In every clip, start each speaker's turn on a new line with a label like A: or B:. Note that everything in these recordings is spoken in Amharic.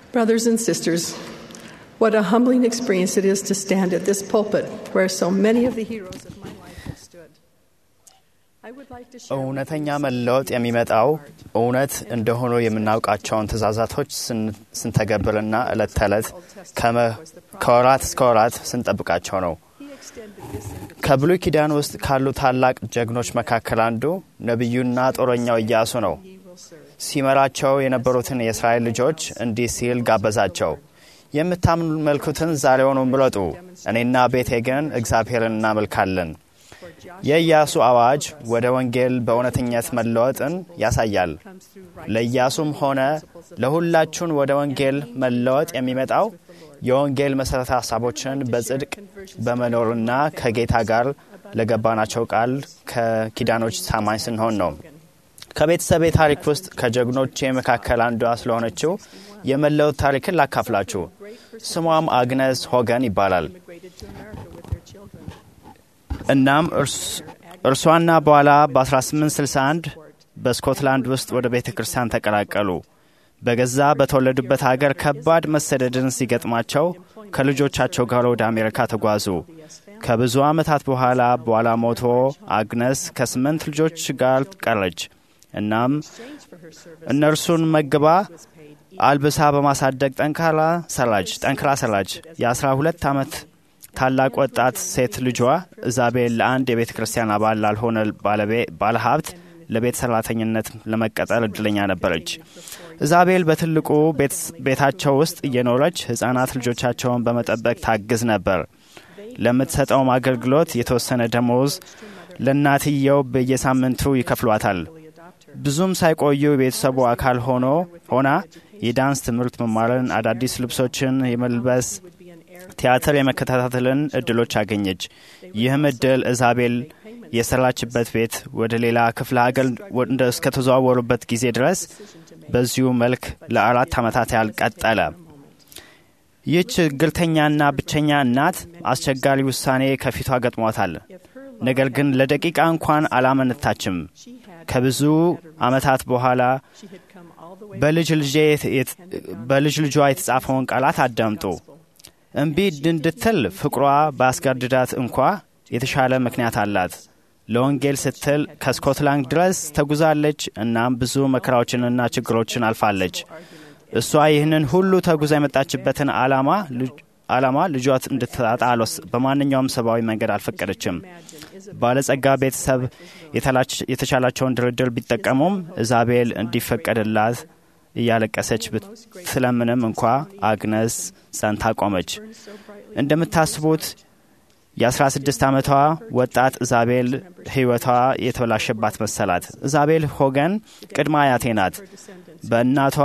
A: Brothers and sisters, what a humbling experience it is to stand at this pulpit where so many of the heroes of my life have stood. I would like to share with
B: እውነተኛ
A: you
B: መለወጥ የሚመጣው እውነት እንደሆኑ የምናውቃቸውን ትእዛዛቶች ስን- ስንተገብርና ዕለት ተዕለት ከመ- ከወራት እስከ ወራት ስንጠብቃቸው ነው።
A: He extended this invitation
B: ከብሉይ ኪዳን ውስጥ ካሉ ታላቅ ጀግኖች መካከል አንዱ ነቢዩና ጦረኛው ኢያሱ ነው።
A: he will serve.
B: ሲመራቸው የነበሩትን የእስራኤል ልጆች እንዲህ ሲል ጋበዛቸው። የምታመልኩትን ዛሬውኑ ምረጡ፣ እኔና ቤቴ ግን እግዚአብሔርን እናመልካለን።
A: For Joshua
B: የኢያሱ አዋጅ ወደ ወንጌል በእውነተኛት መለወጥን ያሳያል።
A: comes through right
B: ለኢያሱም ሆነ ለሁላችሁን ወደ ወንጌል መለወጥ የሚመጣው የወንጌል መሠረተ ሀሳቦችን በጽድቅ በመኖርና ከጌታ ጋር ለገባናቸው ቃል ከኪዳኖች ታማኝ ስንሆን ነው። ከቤተሰቤ ታሪክ ውስጥ ከጀግኖቼ መካከል አንዷ ስለሆነችው የመለወጥ ታሪክን ላካፍላችሁ። ስሟም አግነስ ሆገን ይባላል።
A: immigrated to America with their children.
B: እናም እርስ- እርሷና በኋላ በ1861 በስኮትላንድ ውስጥ ወደ ቤተ ክርስቲያን ተቀላቀሉ። በገዛ በተወለዱበት ሀገር ከባድ መሰደድን ሲገጥማቸው ከልጆቻቸው ጋር ወደ አሜሪካ ተጓዙ። ከብዙ ዓመታት በኋላ በኋላ ሞቶ አግነስ ከስምንት ልጆች ጋር ቀረች። እናም
A: Exchange for her service
B: እነርሱን መግባ
A: was paid
B: አልብሳ በማሳደግ ጠንካራ ሰራች ጠንክራ ሰራች። የአስራ ሁለት ዓመት ታላቅ ወጣት ሴት ልጇ ኢዛቤል ለአንድ የቤተ ክርስቲያን አባል ላልሆነ ባለቤ- ባለሀብት ለቤት ሰራተኝነት ለመቀጠር እድለኛ ነበረች። ኢዛቤል በትልቁ ቤት- ቤታቸው ውስጥ እየኖረች ሕፃናት ልጆቻቸውን በመጠበቅ ታግዝ ነበር። ለምትሰጠውም አገልግሎት የተወሰነ ደሞዝ ለእናትየው በየሳምንቱ ይከፍሏታል። ብዙም ሳይቆዩ የቤተሰቡ አካል ሆኖ ሆና የዳንስ ትምህርት መማርን፣ አዳዲስ ልብሶችን የመልበስ
A: would be an heir
B: ቲያትር የመከታተልን እድሎች አገኘች። ይህም እድል ኢዛቤል የሰራችበት ቤት ወደ ሌላ ክፍለ ሀገር ወደ እስከተዘዋወሩበት ጊዜ ድረስ በዚሁ መልክ ለአራት ዓመታት ያህል ቀጠለ። ይህች ችግርተኛና ብቸኛ እናት አስቸጋሪ ውሳኔ ከፊቷ ገጥሟታል።
A: if her
B: ነገር ግን ለደቂቃ እንኳን አላመነታችም።
A: she had
B: ከብዙ ዓመታት በኋላ
A: she had come all the way
B: በልጅ ልጄ የት- የት- በልጅ ልጇ የተጻፈውን ቃላት አዳምጡ። እምቢ እንድትል ፍቅሯ ባስገድዳት እንኳ የተሻለ ምክንያት አላት። ለወንጌል ስትል ከስኮትላንድ ድረስ ተጉዛለች። እናም ብዙ መከራዎችንና ችግሮችን አልፋለች። እሷ ይህንን ሁሉ ተጉዛ የመጣችበትን ዓላማ ልጅ- ዓላማ ልጇ እንድታጣ አልወስ- በማንኛውም ሰብአዊ መንገድ አልፈቀደችም። ባለጸጋ ቤተሰብ የተላች- የተቻላቸውን ድርድር ቢጠቀሙም ኢዛቤል እንዲፈቀድላት እያለቀሰች ብትለምንም እንኳ አግነስ ጸንታ ቆመች። እንደምታስቡት የ16 ዓመቷ ወጣት ኢዛቤል ሕይወቷ የተበላሸባት መሰላት። ኢዛቤል ሆገን ቅድመ አያቴ ናት። በእናቷ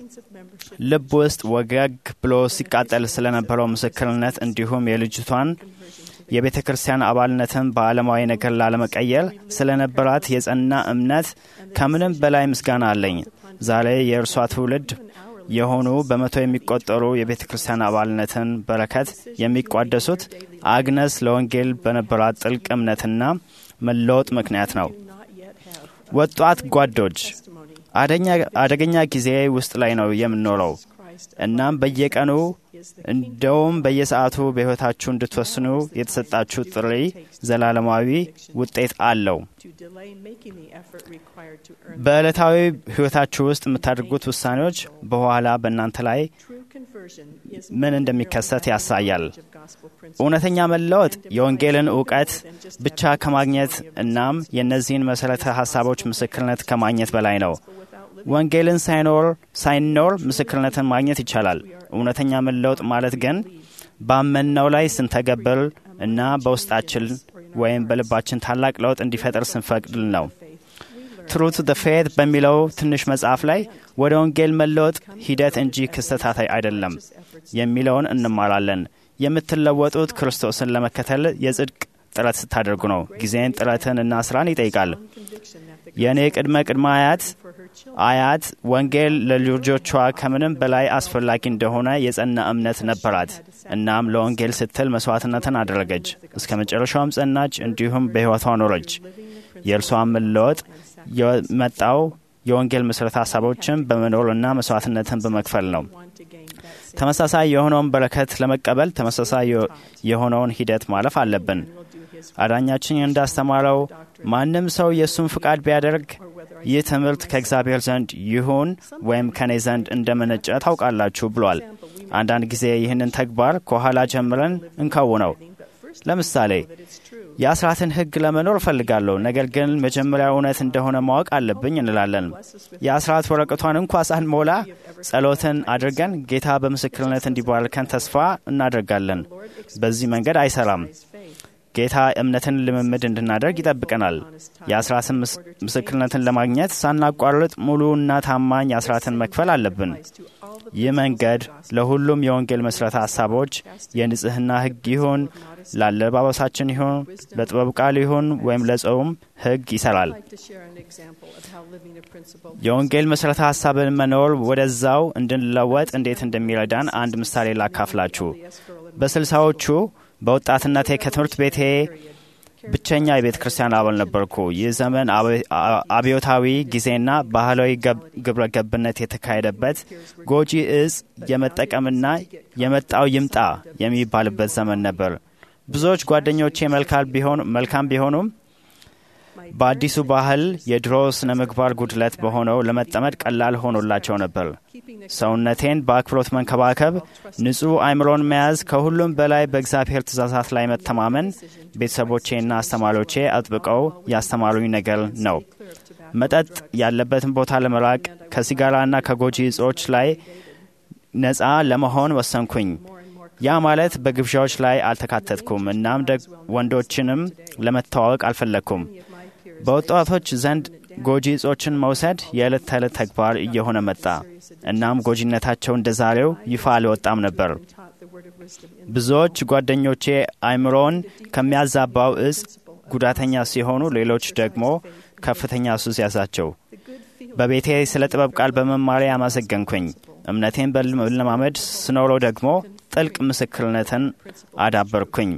B: ልብ ውስጥ ወገግ ብሎ ሲቃጠል ስለነበረው ምስክርነት እንዲሁም የልጅቷን የቤተ ክርስቲያን አባልነትን በዓለማዊ ነገር ላለመቀየር ስለነበራት የጸና እምነት ከምንም በላይ ምስጋና አለኝ። ዛሬ የእርሷ ትውልድ የሆኑ በመቶ የሚቆጠሩ የቤተ ክርስቲያን አባልነትን በረከት የሚቋደሱት አግነስ ለወንጌል በነበራት ጥልቅ እምነትና መለወጥ ምክንያት ነው።
A: not yet have
B: ወጣት ጓዶች
A: testimony
B: አደኛ- አደገኛ ጊዜ ውስጥ ላይ ነው የምንኖረው።
A: Christ
B: እናም በየቀኑ
A: is the
B: እንደውም በየሰዓቱ በሕይወታችሁ እንድትወስኑ የተሰጣችሁ ጥሪ ዘላለማዊ ውጤት አለው።
A: to delay making the effort required to earn
B: በዕለታዊ ሕይወታችሁ ውስጥ የምታደርጉት ውሳኔዎች በኋላ በእናንተ ላይ
A: true conversion is
B: ምን እንደሚከሰት ያሳያል።
A: of gospel principles.
B: እውነተኛ መለወጥ የወንጌልን እውቀት ብቻ ከማግኘት እናም የእነዚህን መሠረተ ሀሳቦች ምስክርነት ከማግኘት በላይ ነው። ወንጌልን ሳይኖር ሳይኖር ምስክርነትን ማግኘት ይቻላል። እውነተኛ መለወጥ ማለት ግን ባመንነው ላይ ስንተገብር እና በውስጣችን ወይም በልባችን ታላቅ ለውጥ እንዲፈጠር ስንፈቅድል ነው። ትሩት ደ ፌት በሚለው ትንሽ መጽሐፍ ላይ ወደ ወንጌል መለወጥ ሂደት እንጂ ክስተታት አይደለም የሚለውን እንማራለን። የምትለወጡት ክርስቶስን ለመከተል የጽድቅ ጥረት ስታደርጉ ነው። ጊዜን፣ ጥረትን እና ስራን ይጠይቃል።
A: Conviction that the
B: የእኔ ቅድመ ቅድመ አያት
A: for her children
B: አያት ወንጌል ለልጆቿ ከምንም በላይ አስፈላጊ እንደሆነ የጸና እምነት ነበራት። እናም ለወንጌል ስትል መስዋዕትነትን አደረገች። እስከ መጨረሻውም ጸናች፣ እንዲሁም በሕይወቷ ኖረች። የእርሷን መለወጥ የመጣው የወንጌል መሠረተ ሀሳቦችን በመኖርና መስዋዕትነትን በመክፈል ነው።
A: want to gain
B: ተመሳሳይ የሆነውን በረከት ለመቀበል ተመሳሳይ የሆነውን ሂደት ማለፍ አለብን። አዳኛችን እንዳስተማረው ማንም ሰው የእሱን ፍቃድ ቢያደርግ ይህ ትምህርት ከእግዚአብሔር ዘንድ ይሁን ወይም ከኔ ዘንድ እንደመነጨ ታውቃላችሁ ብሏል። አንዳንድ ጊዜ ይህንን ተግባር ከኋላ ጀምረን እንከውነው። ለምሳሌ የአስራትን ሕግ ለመኖር እፈልጋለሁ፣ ነገር ግን መጀመሪያ እውነት እንደሆነ ማወቅ አለብኝ እንላለን። የአስራት ወረቀቷን እንኳ ሳንሞላ ጸሎትን አድርገን ጌታ በምስክርነት እንዲባርከን ተስፋ እናደርጋለን። በዚህ መንገድ አይሰራም። ጌታ እምነትን ልምምድ እንድናደርግ ይጠብቀናል። የአስራትን ምስክርነትን ለማግኘት ሳናቋርጥ ሙሉና ታማኝ አስራትን መክፈል አለብን። ይህ መንገድ ለሁሉም የወንጌል መስረታ ሀሳቦች የንጽህና ሕግ ይሁን፣ ለአለባበሳችን ይሁን፣ ለጥበብ ቃል ይሁን ወይም ለጾም ሕግ ይሰራል። የወንጌል መስረታ ሀሳብን መኖር ወደዛው እንድንለወጥ እንዴት እንደሚረዳን አንድ ምሳሌ ላካፍላችሁ። በስልሳዎቹ በወጣትነቴ ከትምህርት ቤቴ ብቸኛ የቤተ ክርስቲያን አባል ነበርኩ። ይህ ዘመን አብዮታዊ ጊዜና ባህላዊ ግብረ ገብነት የተካሄደበት ጎጂ እጽ የመጠቀምና የመጣው ይምጣ የሚባልበት ዘመን ነበር። ብዙዎች ጓደኞቼ መልካም ቢሆኑም በአዲሱ ባህል የድሮ ስነ ምግባር ጉድለት በሆነው ለመጠመድ ቀላል ሆኖላቸው ነበር። ሰውነቴን በአክብሮት መንከባከብ፣ ንጹሕ አእምሮን መያዝ፣ ከሁሉም በላይ በእግዚአብሔር ትእዛዛት ላይ መተማመን ቤተሰቦቼና አስተማሪዎቼ አጥብቀው ያስተማሩኝ ነገር ነው። መጠጥ ያለበትን ቦታ ለመራቅ ከሲጋራና ከጎጂ እጾች ላይ ነፃ ለመሆን ወሰንኩኝ። ያ ማለት በግብዣዎች ላይ አልተካተትኩም። እናም ወንዶችንም ለመተዋወቅ አልፈለግኩም። በወጣቶች ዘንድ ጎጂ እጾችን መውሰድ የዕለት ተዕለት ተግባር እየሆነ መጣ። እናም ጎጂነታቸው እንደ ዛሬው ይፋ አልወጣም ነበር። ብዙዎች ጓደኞቼ አእምሮን ከሚያዛባው እጽ ጉዳተኛ ሲሆኑ፣ ሌሎች ደግሞ ከፍተኛ ሱስ ያዛቸው። በቤቴ ስለ ጥበብ ቃል በመማሪያ ያመሰገንኩኝ። እምነቴን በለማመድ ስኖረው ደግሞ ጥልቅ ምስክርነትን አዳበርኩኝ።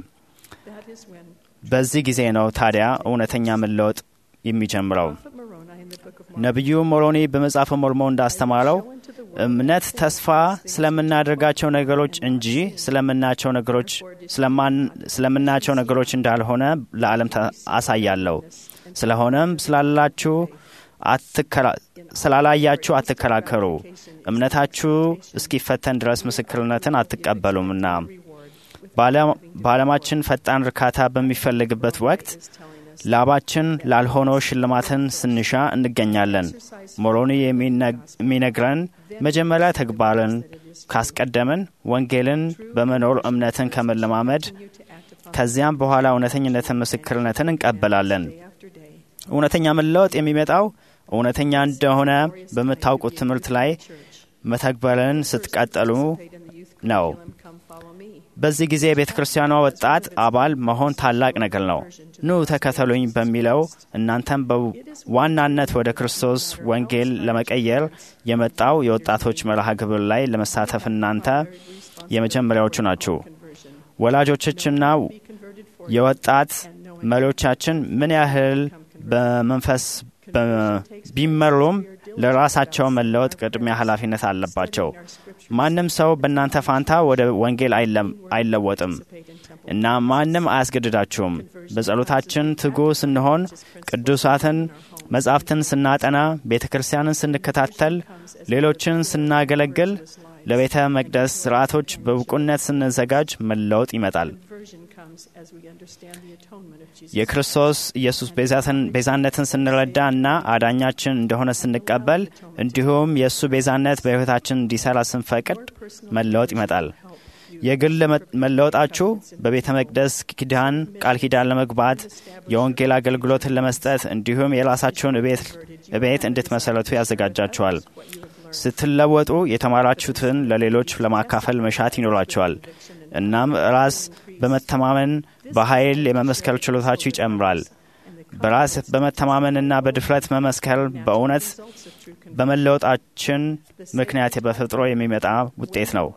B: በዚህ ጊዜ ነው ታዲያ እውነተኛ መለወጥ የሚጀምረው። ነቢዩ ሞሮኒ በመጽሐፈ ሞርሞን እንዳስተማረው እምነት ተስፋ ስለምናደርጋቸው ነገሮች እንጂ ስለምናቸው ነገሮች ስለምናቸው ነገሮች እንዳልሆነ ለዓለም አሳያለሁ። ስለሆነም ስላላችሁ ስላላያችሁ አትከራከሩ፣ እምነታችሁ እስኪፈተን ድረስ ምስክርነትን አትቀበሉምና። በዓለማችን ፈጣን እርካታ በሚፈልግበት ወቅት ላባችን ላልሆነው ሽልማትን ስንሻ እንገኛለን። ሞሮኒ የሚነግረን መጀመሪያ ተግባርን ካስቀደምን ወንጌልን በመኖር እምነትን ከመለማመድ ከዚያም በኋላ እውነተኝነትን ምስክርነትን እንቀበላለን። እውነተኛ መለወጥ የሚመጣው እውነተኛ እንደሆነ በምታውቁት ትምህርት ላይ መተግበርን ስትቀጠሉ ነው። በዚህ ጊዜ የቤተ ክርስቲያኗ ወጣት አባል መሆን ታላቅ ነገር ነው። ኑ ተከተሉኝ በሚለው እናንተም በዋናነት ወደ ክርስቶስ ወንጌል ለመቀየር የመጣው የወጣቶች መርሃ ግብር ላይ ለመሳተፍ እናንተ የመጀመሪያዎቹ ናችሁ። ወላጆችና የወጣት መሪዎቻችን ምን ያህል በመንፈስ ቢመሩም ለራሳቸው መለወጥ ቅድሚያ ኃላፊነት አለባቸው። ማንም ሰው በእናንተ ፋንታ ወደ ወንጌል አይለወጥም እና ማንም አያስገድዳችሁም። በጸሎታችን ትጉ ስንሆን፣ ቅዱሳትን መጻሕፍትን ስናጠና፣ ቤተ ክርስቲያንን ስንከታተል፣ ሌሎችን ስናገለግል፣ ለቤተ መቅደስ ስርዓቶች በብቁነት ስንዘጋጅ መለወጥ ይመጣል። የክርስቶስ ኢየሱስ ቤዛነትን ስንረዳ እና አዳኛችን እንደሆነ ስንቀበል እንዲሁም የእሱ ቤዛነት በሕይወታችን እንዲሰራ ስንፈቅድ መለወጥ ይመጣል። የግል መለወጣችሁ በቤተ መቅደስ ኪዳን ቃል ኪዳን ለመግባት የወንጌል አገልግሎትን ለመስጠት እንዲሁም የራሳችሁን እቤት እንድትመሰረቱ ያዘጋጃችኋል። ስትለወጡ የተማራችሁትን ለሌሎች ለማካፈል መሻት ይኖራቸዋል። እናም ራስ በመተማመን በኃይል የመመስከር ችሎታችሁ ይጨምራል። በራስ በመተማመንና በድፍረት መመስከር በእውነት በመለወጣችን ምክንያት በፈጥሮ የሚመጣ ውጤት ነው።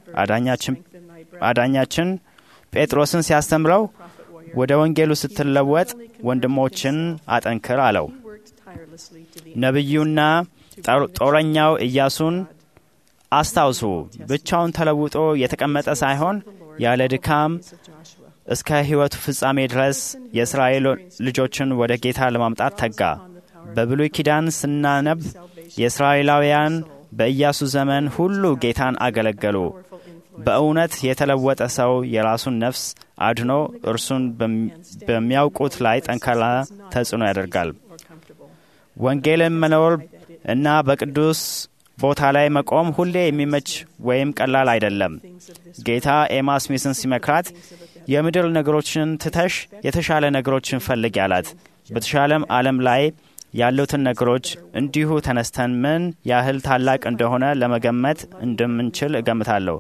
B: አዳኛችን ጴጥሮስን ሲያስተምረው ወደ ወንጌሉ ስትለወጥ ወንድሞችን አጠንክር አለው። ነቢዩና ጦረኛው ኢያሱን አስታውሱ፣ ብቻውን ተለውጦ የተቀመጠ ሳይሆን ያለ ድካም እስከ ሕይወቱ ፍጻሜ ድረስ የእስራኤል ልጆችን ወደ ጌታ ለማምጣት ተጋ። በብሉይ ኪዳን ስናነብ የእስራኤላውያን በኢያሱ ዘመን ሁሉ ጌታን አገለገሉ። በእውነት የተለወጠ ሰው የራሱን ነፍስ አድኖ እርሱን በሚያውቁት ላይ ጠንካራ ተጽዕኖ ያደርጋል። ወንጌልን መኖር እና በቅዱስ ቦታ ላይ መቆም ሁሌ የሚመች ወይም ቀላል አይደለም። ጌታ ኤማ ስሚስን ሲመክራት የምድር ነገሮችን ትተሽ የተሻለ ነገሮችን ፈልግ ያላት። በተሻለም ዓለም ላይ ያሉትን ነገሮች እንዲሁ ተነስተን ምን ያህል ታላቅ እንደሆነ ለመገመት እንደምንችል እገምታለሁ።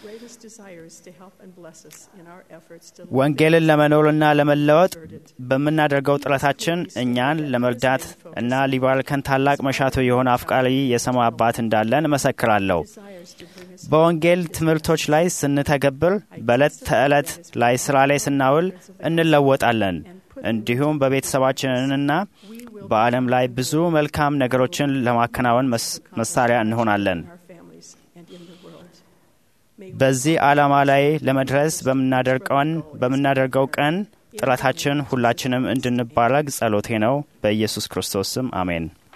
B: ወንጌልን ለመኖርና ለመለወጥ በምናደርገው ጥረታችን እኛን ለመርዳት እና ሊባርከን ታላቅ መሻቶ የሆነ አፍቃሪ የሰማይ አባት እንዳለን እመሰክራለሁ። በወንጌል ትምህርቶች ላይ ስንተገብር፣ በዕለት ተዕለት ላይ ስራ ላይ ስናውል እንለወጣለን። እንዲሁም በቤተሰባችንና በዓለም ላይ ብዙ መልካም ነገሮችን ለማከናወን መሳሪያ እንሆናለን። በዚህ ዓላማ ላይ ለመድረስ በምናደርገው ቀን ጥረታችን ሁላችንም እንድንባረግ ጸሎቴ ነው። በኢየሱስ ክርስቶስ ስም አሜን።